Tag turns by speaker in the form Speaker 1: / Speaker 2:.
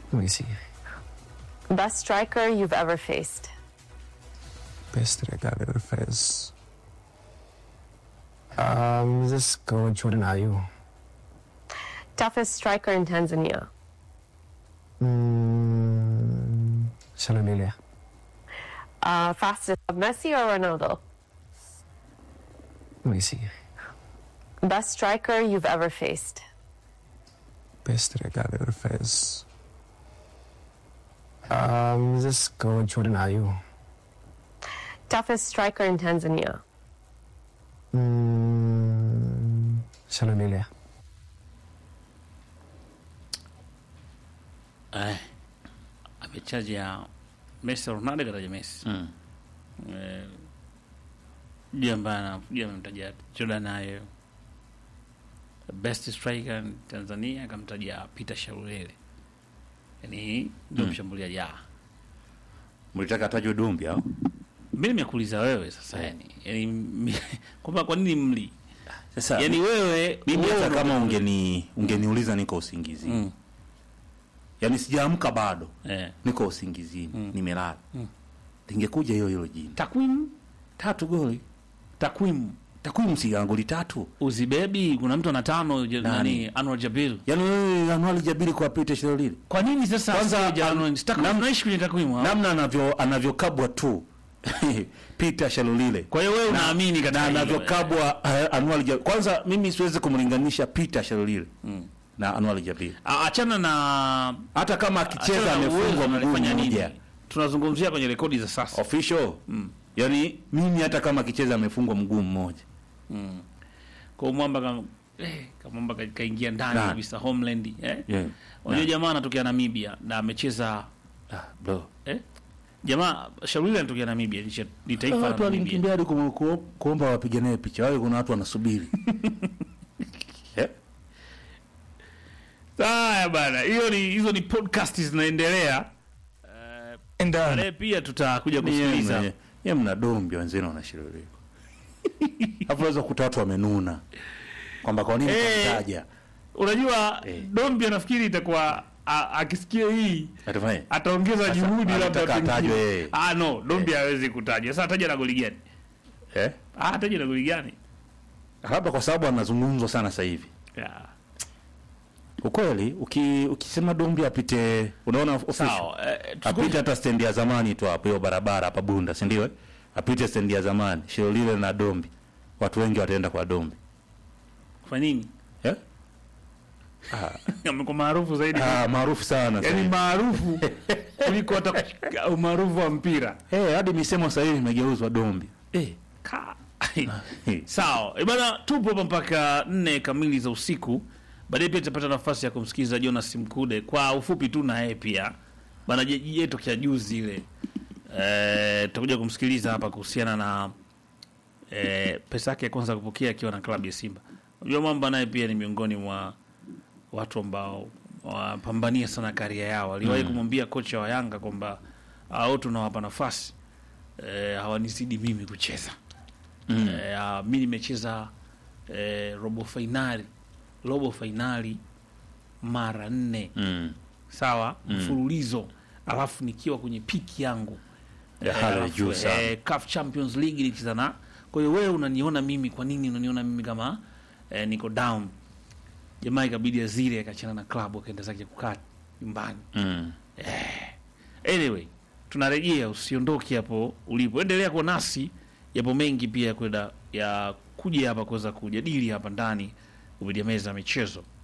Speaker 1: Let me see.
Speaker 2: Best striker you've ever faced.
Speaker 1: Best striker I've ever faced. Um, let's go with Jordan Ayew.
Speaker 2: Toughest striker in Tanzania.
Speaker 1: Mm, Shalalilia.
Speaker 2: Uh, fastest Messi or Ronaldo?
Speaker 1: Let me see.
Speaker 2: Best striker you've ever faced.
Speaker 1: Best striker I've ever faced. Um, let's go with Jordan Ayew.
Speaker 2: Toughest striker in Tanzania.
Speaker 1: Mm, Shalalilia.
Speaker 3: Eh, ametaja Messi Ronaldo kataja Messi
Speaker 4: Mm.
Speaker 3: eh, je ambaye anakuja amemtaja Jordan Ayew best striker in Tanzania akamtaja Peter Sharulele yani ndio
Speaker 4: Mm.
Speaker 3: mshambuliaji ah
Speaker 4: Mlitaka tajwe Dumbi au?
Speaker 3: mimi nimekuuliza wewe sasa yani yani mi- kwamba kwa nini mli
Speaker 4: Sasa
Speaker 3: yani wewe
Speaker 4: mimi
Speaker 3: wewe
Speaker 4: hata
Speaker 3: ndo-
Speaker 4: kama ungeni ungeniuliza niko usingizini.
Speaker 3: mm.
Speaker 4: Yaani sijaamka bado.
Speaker 3: eh.
Speaker 4: Niko usingizini.
Speaker 3: Mm.
Speaker 4: Nimelala.
Speaker 3: Mm.
Speaker 4: Lingekuja hiyo hilo jina.
Speaker 3: takwimu
Speaker 4: Tatu goli.
Speaker 3: takwimu
Speaker 4: Takwimu si goli tatu.
Speaker 3: uzibebi kuna mtu ana tano je-
Speaker 4: Nani?
Speaker 3: nani Anwar Jabil
Speaker 4: Yaani wewe Anuali Jabiri kwa Peter Shalolile.
Speaker 3: kwa nini sasa
Speaker 4: Kwanza,
Speaker 3: asije Anwar-
Speaker 4: am-
Speaker 3: sitaki-
Speaker 4: nam-
Speaker 3: tunaishi kwenye takwimu hapa.
Speaker 4: Namna anavyo anavyokabwa tu. Peter Shalolile.
Speaker 3: kwa hiyo wewe unaamini katika
Speaker 4: na
Speaker 3: hilo,
Speaker 4: anavyokabwa uh, Anuali Jabiri. Kwanza mimi siwezi kumlinganisha Peter Shalolile
Speaker 3: Mm.
Speaker 4: na Anuali Jabiri.
Speaker 3: Ah, achana na
Speaker 4: Hata kama akicheza
Speaker 3: achana na
Speaker 4: amefungwa
Speaker 3: uwezo
Speaker 4: mguu
Speaker 3: analifanya nini.
Speaker 4: mmoja.
Speaker 3: tunazungumzia kwenye rekodi za sasa
Speaker 4: Official.
Speaker 3: Mm.
Speaker 4: Yaani mimi hata kama akicheza amefungwa mguu mmoja.
Speaker 3: mm. kwa hiyo mwamba kama eh, kamwamba ka- kaingia ndani
Speaker 4: Ndani.
Speaker 3: kabisa homeland eh?
Speaker 4: Yeah.
Speaker 3: unajua
Speaker 4: Na-
Speaker 3: jamaa anatokea Namibia na amecheza
Speaker 4: Ah, bro.
Speaker 3: eh? jamaa Shauri anatokea Namibia ni cha- ni taifa la
Speaker 4: Watu
Speaker 3: Namibia
Speaker 4: walimkimbia hadi kumu- ku- kuomba wapige naye picha. Wao kuna watu wanasubiri. Eh?
Speaker 3: haya bana hiyo ni hizo ni podcast zinaendelea Eh, baadaye pia tutakuja kusikiliza
Speaker 4: Ye mna dombi wenzenu wanashiriki. Hapo unaweza kukuta watu wamenuna kwamba kwa nini
Speaker 3: Eh.
Speaker 4: kamtaja.
Speaker 3: unajua
Speaker 4: Eh.
Speaker 3: Dombi anafikiri itakuwa a- akisikia hii
Speaker 4: Atafanya.
Speaker 3: ataongeza
Speaker 4: Sasa,
Speaker 3: juhudi labda
Speaker 4: anataka
Speaker 3: pengine.
Speaker 4: atajwe yeye.
Speaker 3: ah no Dombi hawezi kutajwa sasa ataja na goli gani
Speaker 4: Eh?
Speaker 3: ah ataja na goli gani
Speaker 4: Labda kwa sababu anazungumzwa sana sasa hivi.
Speaker 3: yeah.
Speaker 4: Ukweli uki, ukisema dombi apite unaona official.
Speaker 3: sawa eh,
Speaker 4: apite
Speaker 3: tusiku-
Speaker 4: hata stendi ya zamani tu hapo hiyo barabara hapa Bunda, si ndio? eh? Apite stendi ya zamani Shilolile na Dombi, watu wengi wataenda kwa Dombi
Speaker 3: kwa nini
Speaker 4: eh?
Speaker 3: amekuwa maarufu zaidi
Speaker 4: Ah, maarufu sana sasa
Speaker 3: yani
Speaker 4: hivi.
Speaker 3: maarufu kuliko hata kushika umaarufu wa mpira
Speaker 4: Eh, hadi misemo sasa hivi imegeuzwa Dombi eh.
Speaker 3: Ka-
Speaker 4: eh.
Speaker 3: sawa Eh, bana tupo hapa mpaka nne kamili za usiku baadaye pia tutapata nafasi ya kumsikiliza jonas mkude kwa ufupi tu na yeye pia bana je- je tokea juzi ile Eh, tutakuja kumsikiliza hapa kuhusiana na eh, pesa yake ya kwanza kupokea akiwa na klabu ya simba unajua mwamba naye pia ni miongoni mwa watu ambao wapambania sana karia yao aliwahi kumwambia kocha wa yanga kwamba au tunawapa nafasi eh, hawanizidi mimi kucheza
Speaker 4: Mm.
Speaker 3: Eh, ah, mi nimecheza eh, robo fainali robo fainali mara nne
Speaker 4: Mm.
Speaker 3: sawa mfululizo alafu nikiwa kwenye piki yangu
Speaker 4: Ya hali ya
Speaker 3: alafu,
Speaker 4: juu sana.
Speaker 3: eh, CAF Champions League nikicheza na kwa hiyo wewe unaniona mimi kwa nini unaniona mimi kama eh, niko down jamaa ikabidi azire akachana na klabu akaenda zake kukaa nyumbani
Speaker 4: Mm.
Speaker 3: anyway tunarejea usiondoke hapo ulipo endelea kuwa nasi yapo mengi pia ya kwenda ya kuja hapa kuweza kujadili hapa ndani kupitia meza ya michezo